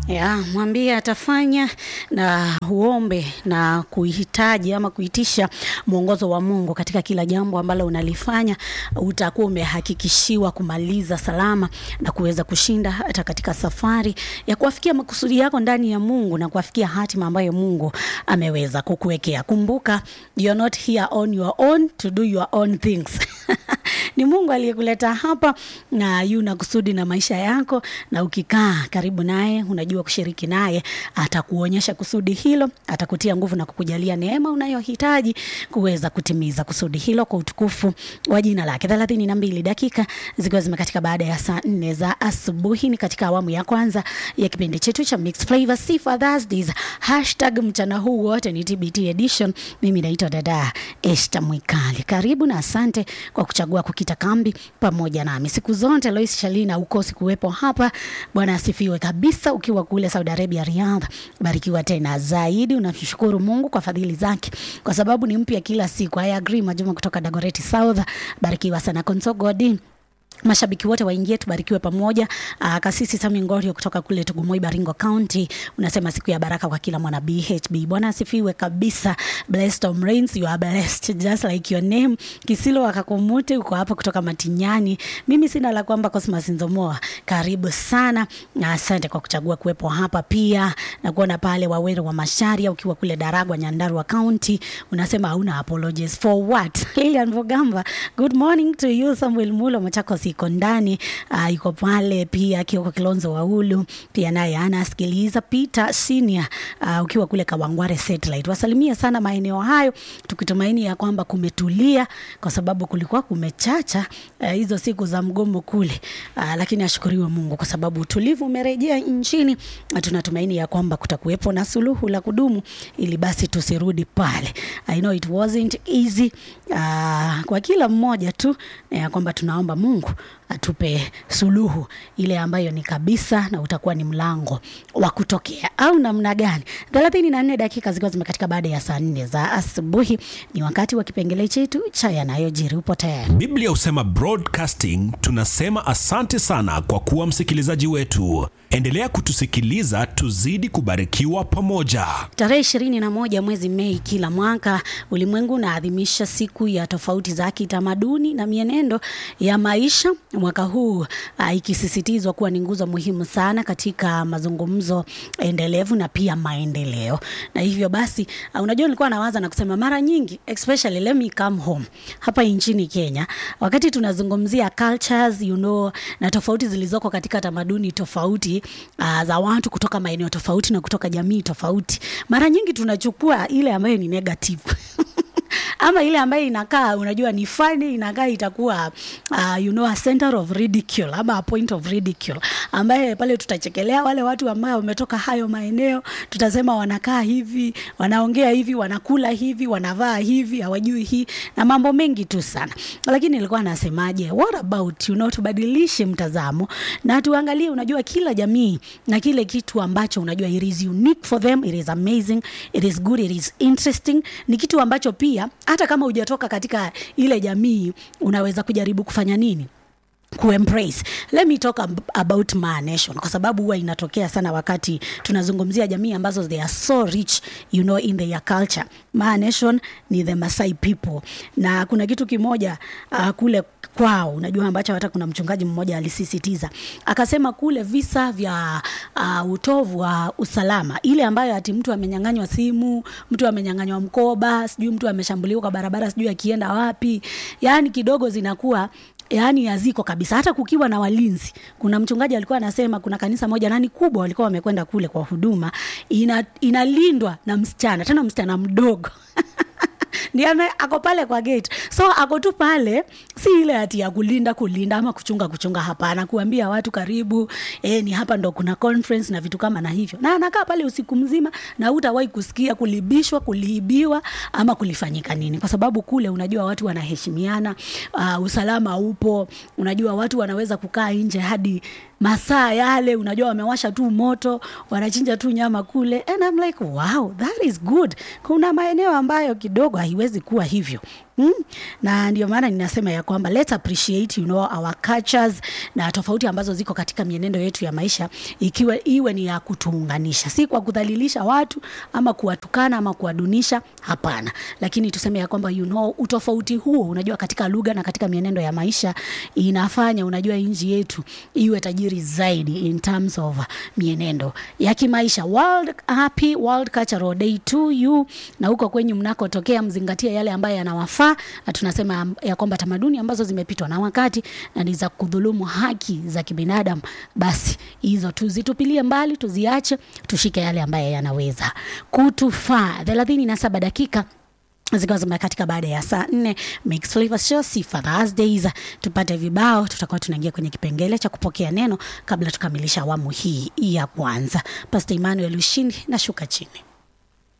ya mwambie atafanya na uombe na kuhitaji ama kuitisha mwongozo wa Mungu katika kila jambo ambalo unalifanya, utakuwa umehakikishiwa kumaliza salama na kuweza kushinda hata katika safari ya kuafikia makusudi yako ndani ya Mungu na kuafikia hatima ambayo Mungu ameweza kukuwekea. Kumbuka, you're not here on your own to do your own things ni Mungu aliyekuleta hapa na yuna kusudi na maisha yako, na ukikaa karibu naye, unajua kushiriki naye, atakuonyesha kusudi hilo, atakutia nguvu na kukujalia neema unayohitaji kuweza kutimiza kusudi hilo kwa utukufu wa jina lake. thelathini na mbili dakika zikiwa zimekatika baada ya saa nne za asubuhi, ni katika awamu ya kwanza ya kipindi chetu cha Mixed Flavor Sifa Thursdays. Hashtag mchana huu wote ni TBT edition. Mimi naitwa dada Esther Mwikali. Karibu na asante kwa kuchagua kukita kambi pamoja nami siku zote. Lois Shalina, ukosi kuwepo hapa. Bwana asifiwe kabisa. Ukiwa kule Saudi Arabia, Riyadh, barikiwa tena zaidi. Unamshukuru Mungu kwa fadhili zake, kwa sababu ni mpya kila siku. I agree. Majuma kutoka Dagoretti South, barikiwa sana. Konsogodi mashabiki wote waingie tubarikiwe pamoja. Uh, kasisi Sami Ngorio kutoka kule Tugumoi, Baringo County, unasema siku ya baraka kwa kila mwana BHB. Bwana asifiwe kabisa. Blessed Tom Rains, you are blessed just like your name. Kisilo akakumute uko hapa kutoka Matinyani. Mimi sina la kwamba Cosmas Nzomoa, karibu sana na asante kwa kuchagua kuwepo hapa pia na kuona pale Waweru wa Masharia ukiwa kule Daragwa, Nyandarua County, unasema hauna apologies for what? Lilian Vogamba, good morning to you. Samuel Mulo Machakos iko ndani uh, iko pale pia Kioko Kilonzo Waulu pia naye anasikiliza. Peter Senior uh, ukiwa kule Kawangware Satellite, wasalimia sana maeneo hayo, tukitumaini ya kwamba kumetulia kwa sababu kulikuwa kumechacha uh, hizo siku za mgomo kule uh, lakini ashukuriwe Mungu kwa sababu utulivu umerejea nchini na tunatumaini ya kwamba kutakuwepo na suluhu la kudumu ili basi tusirudi pale. I know it wasn't easy uh, kwa kila mmoja tu ya kwamba tunaomba Mungu atupe suluhu ile ambayo ni kabisa na utakuwa ni mlango wa kutokea au namna gani. thelathini na nne dakika zikiwa zimekatika baada ya saa nne za asubuhi, ni wakati wa kipengele chetu cha yanayojiri. Upo tayari? Biblia husema broadcasting, tunasema asante sana kwa kuwa msikilizaji wetu. Endelea kutusikiliza, tuzidi kubarikiwa pamoja. Tarehe ishirini na moja mwezi Mei kila mwaka ulimwengu unaadhimisha siku ya tofauti za kitamaduni na mienendo ya maisha, mwaka huu uh, ikisisitizwa kuwa ni nguzo muhimu sana katika mazungumzo endelevu na pia maendeleo. Na hivyo basi, uh, unajua nilikuwa nawaza na kusema mara nyingi, especially let me come home hapa nchini Kenya, wakati tunazungumzia cultures, you know, na tofauti zilizoko katika tamaduni tofauti uh, za watu kutoka maeneo tofauti na kutoka jamii tofauti, mara nyingi tunachukua ile ambayo ni negative ama ile ambayo inakaa unajua ni funny, inakaa itakuwa uh, you know, a center of ridicule ama a point of ridicule, ambaye pale tutachekelea wale watu ambao wametoka hayo maeneo, tutasema wanakaa hivi, wanaongea hivi, wanakula hivi, wanavaa hivi, hawajui hii na mambo mengi tu sana. Lakini nilikuwa nasemaje, what about you know, tubadilishe mtazamo na tuangalie, unajua kila jamii na kile kitu ambacho unajua it is unique for them, it is amazing, it is good, it is interesting, ni kitu ambacho pia hata kama hujatoka katika ile jamii unaweza kujaribu kufanya nini kuembrace. Let me talk ab about Maa Nation kwa sababu huwa inatokea sana wakati tunazungumzia jamii ambazo they are so rich you know in their culture. Maa Nation ni the Masai people, na kuna kitu kimoja uh, kule kwao unajua ambacho hata kuna mchungaji mmoja alisisitiza akasema, kule visa vya uh, utovu wa usalama, ile ambayo ati mtu amenyang'anywa simu, mtu amenyang'anywa mkoba, sijui mtu ameshambuliwa kwa barabara, sijui akienda wapi, yani kidogo zinakuwa yaani haziko kabisa, hata kukiwa na walinzi. Kuna mchungaji alikuwa anasema kuna kanisa moja nani kubwa, walikuwa wamekwenda kule kwa huduma, ina, inalindwa na msichana, tena msichana mdogo ndiye ako pale kwa gate, so ako tu pale, si ile ati ya kulinda kulinda ama kuchunga kuchunga, hapana, kuambia watu karibu, eh, ni hapa ndo kuna conference na vitu kama na hivyo, na anakaa pale usiku mzima na hutawahi kusikia kulibishwa, kuliibiwa ama kulifanyika nini, kwa sababu kule unajua watu wanaheshimiana, uh, usalama upo, unajua watu wanaweza kukaa nje hadi masaa yale, unajua wamewasha tu moto, wanachinja tu nyama kule, and I'm like wow, that is good. Kuna maeneo ambayo kidogo haiwezi kuwa hivyo Mm? na ndio maana ninasema ya kwamba let's appreciate you know, our cultures na tofauti ambazo ziko katika mienendo yetu ya maisha ikiwa iwe ni ya kutuunganisha si kwa kudhalilisha watu ama kuwatukana ama kuwadunisha hapana lakini tuseme ya kwamba you know, utofauti huo unajua katika lugha na katika mienendo ya maisha inafanya unajua nchi yetu iwe tajiri zaidi in terms of mienendo ya kimaisha world happy world cultural day to you na huko kwenyu mnakotokea mzingatie yale ambayo yanawafaa na tunasema ya kwamba tamaduni ambazo zimepitwa na wakati na ni za kudhulumu haki za kibinadamu basi hizo tuzitupilie mbali tuziache tushike yale ambayo yanaweza kutufaa thelathini na saba dakika zikiwa zimekatika baada ya saa nne Mixed Flavors Show Sifa Thursdays. Tupate vibao, tutakuwa tunaingia kwenye kipengele cha kupokea neno kabla tukamilisha awamu hii ya kwanza. Pastor Emmanuel Ushindi na shuka chini.